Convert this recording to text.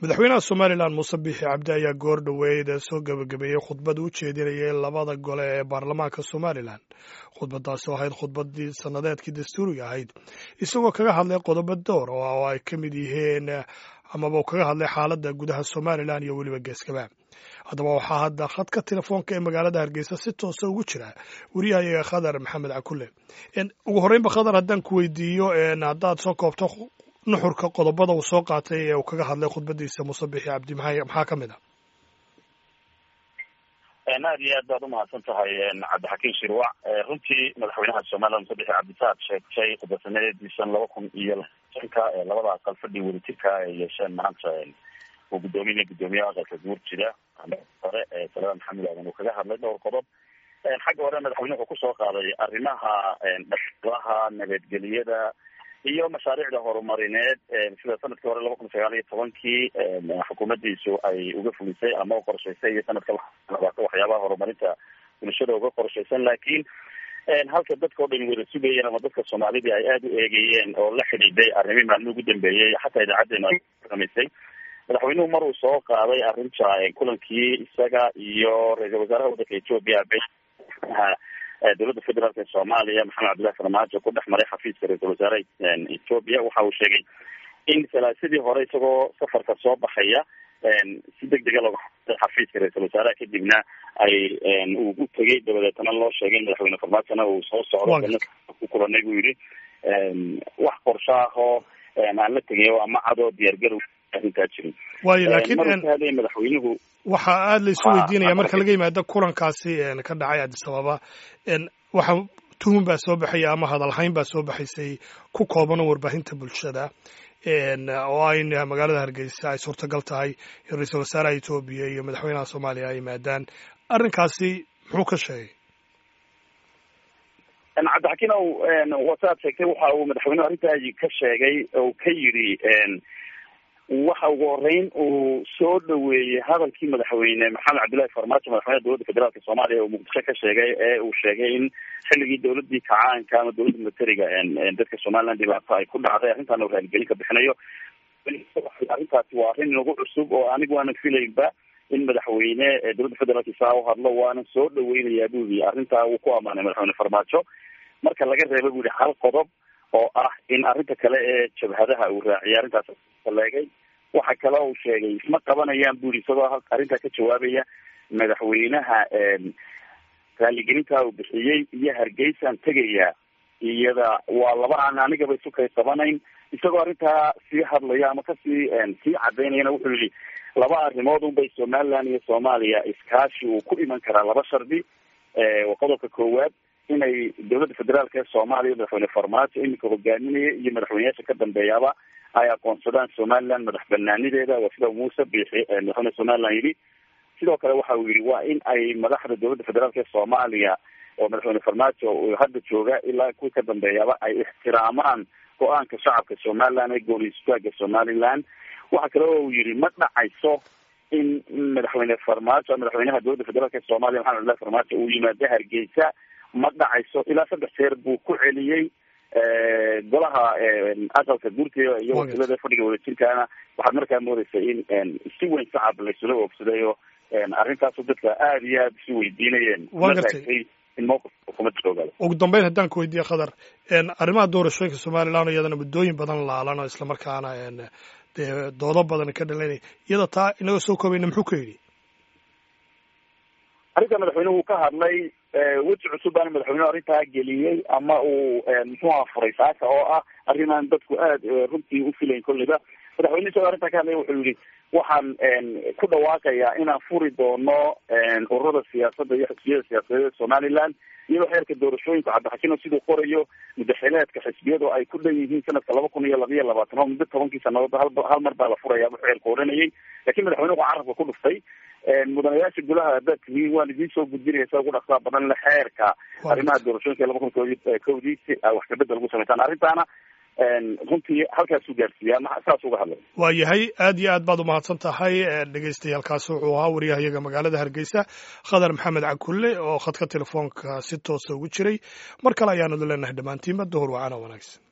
madaxweynaha somalilan muuse biixi cabdi ayaa goor dhoweyd soo gebagabeeyey khudbad u jeedinayay labada gole ee baarlamaanka somalilan khudbadaasi oo ahayd khudbadii sannadeedkii dastuuriga ahayd isagoo kaga hadlay qodobo door oo ay ka mid yihiin amaba uu kaga hadlay xaaladda gudaha somalilan iyo weliba geeskaba haddaba waxaa hadda khadka telefoonka ee magaalada hargeysa si toosa ugu jira wariyahayaga khadar maxamed cakulle ugu horreynba khadar haddaan ku weydiiyo haddaad soo koobto nuxurka qodobada uu soo qaatay ee uu kaga hadlay khudbadiisa muuse bixi cabdi maxay maxaa ka mid a aad iyo aad baad umahadsan tahay cabdixakiin shirwac runtii madaxweynaha somalilan muuse bixi cabdisaad sheegtay khudbasaneediisan laba kun iyo sanka labada aqal fadhi welitirka ay yeesheen maanta uu guddoominaya guddoomiyaha aqalka guurjida hore salada maxamed aadan uu kaga hadlay dhowr qodob xagga hore madaxweyne wuxuu kusoo qaaday arrimaha dhaqlaha nabadgeliyada iyo mashaariicda horumarineed sida sanadkii hore laba kun sagaal iyo tobankii xukuumadiisu ay uga fulisay ama u qorshaysay iyo sanadka labaatan waxyaabaha horumarinta bulshada uga qorshaysan laakiin halka dadka o dhan wada sugayeen ama dadka soomaalida ay aada u eegayeen oo la xidhiiday arrimii maalmihi ugu dambeeyey xataa idaacadeena samaysay madaxweynuhu mar uu soo qaaday arrinta kulankii isaga iyo ra-iisal wasaaraha waddanka ethoopia dowladda federaalk ee soomaaliya maxamed cabdillahi farmaajo ku dhex maray xafiiska ra-iisal wasaare ethoopia waxa uu sheegay in salaasadii hore isagoo safarka soo baxaya si deg dega looga xafiiska ra-iisal wasaaraha kadibna ay uu u tegay dabadeetana loo sheegay in madaxweyne farmaajona uu soo socdo ku kulanay buu yidhi wax qorsho ah oo aan la tegay ama cadoo diyaargarow arrintaa jirin waayo laakiin hadlay madaxweynuhu waxaa aada la isu weydiinaya marka laga yimaado kulankaasi ka dhacay addis ababa waxa tuhun baa soo baxaya ama hadalhayn baa soo baxaysay ku koobanoo warbaahinta bulshada oo ay magaalada hargeysa ay suurtagal tahay in ra-iisal wasaaraha etoobiya iyo madaxweynaha soomaaliya ay yimaadaan arrinkaasi muxuu ka sheegay cabdixakiin ow wasaad sheegtay waxa uu madaxweynuhu arrintaa ka sheegay oo ka yidhi waxa ugu horeyn uu soo dhaweeyey hadalkii madaxweyne maxamed cabdillahi farmaajo madaxweynaha dowladda federaalk soomaaliya oo muqdisho ka sheegay ee uu sheegay in xilligii dowladii kacaanka ama dowladda militariga dadka somaliland dhibaato ay ku dhacday arrintaana uu raaligelin ka bixinayo arrintaasi waa arrin nagu cusub oo anigu waanan filaynba in madaxweyne dowladda federaalk saa u hadlo waanan soo dhaweynayaa buu yii arrintaa uu ku amaanay madaxweyne farmaajo marka laga reeba bu yihi hal qodob oo ah in arrinta kale ee jabhadaha uu raaciyay arrintaas leegay waxa kale uu sheegay isma qabanayaan buri isagoo arrintaa ka jawaabaya madaxweynaha raaligelintaa uu bixiyey iyo hargeysaan tegaya iyada waa laba aan anigaba isu kay qabanayn isagoo arrintaa sii hadlaya ama kasii sii cadaynayana wuxuu yihi laba arrimood unbay somaliland iyo soomaaliya iskaashi uu ku iman karaa laba shardi qodobka koowaad inay dowladda federaalk ee soomaaliya madaxweyne farmaajo iminka hogaaminaya iyo madaxweyneyaasha ka dambeeyaaba ay aqoonsadaan somaliland madax banaanideeda waa sida muuse biixi madaxweyne somaliland yidhi sidoo kale waxa uu yidhi waa in ay madaxda dowladda federaalk ee soomaaliya oo madaxweyne farmaajo hadda jooga ilaa kuwii ka dambeeyaba ay ixtiraamaan go-aanka shacabka somaliland ee gooniistaaga somaliland waxa kale oo uu yidhi ma dhacayso in madaxweyne farmaajo madaxweynaha dowladda federaalk ee soomaaliya maxamed abdillahi farmaajo uu yimaado hargeysa ma dhacayso ilaa saddex jeer buu ku celiyey golaha aqalka guurtiga iyo wakiilada fadhiga wadajirkaana waxaad markaa moodeysa in si weyn shacab laysula oogsaday oo arrintaasu dadka aada iyo aada isu weydiinayeen in mawqif xukuumadda joogaada ugu dambeyn haddaan ku weydiiye khadar arrimaha doorashooyinka somaliland iyadana muddooyin badan laalan oo islamarkaana dee doodo badan ka dhalanay iyada taa inagoo soo koobayna muxuu ka yidhi arrinta madaxweynuhu uu ka hadlay weji cusub baana madaxweynuhu arrintaa geliyey ama uu muxuuha furay saaka oo ah arrimaan dadku aada runtii u filayn kolleyba madaxweyne isagoo arrintaa ka hadlaya wuxuu yihi waxaan ku dhawaaqayaa inaan furi doono ururada siyaasadda iyo xisbiyada siyaasadeed ee somaliland iyadoo xeerka doorashooyinka cabdixakiino siduu qorayo mudaxileedka xisbiyadu ay ku dhan yihiin sanadka laba kun iyo labiyo labaatan oo muddo tobankii sanadood hal hal mar baa la furayaa wuxuu xeerka odhanayay lakin madaxweyne wuxuu carabka ku dhuftay mudanayaasha golaha haddaad tihiin waan idiin soo gudbinaya sa ugu dhaqsaa badan le xeerka arrimaha doorashooyinka laba kun kodi kowdii si wax kabedel ugu samaytaan arrintaana runtii halkaasuu gaarsiiya saas uga hadlay waa yahay aad iyo aad baad umahadsan tahay dhegeystayaaalkaasi wuxuu ahaa wariyahayaga magaalada hargeysa khadar maxamed cakulle oo khadka telefoonka si toosa ugu jiray mar kale ayaanu leenahay dhammaantiinba duhur wacana wanaagsan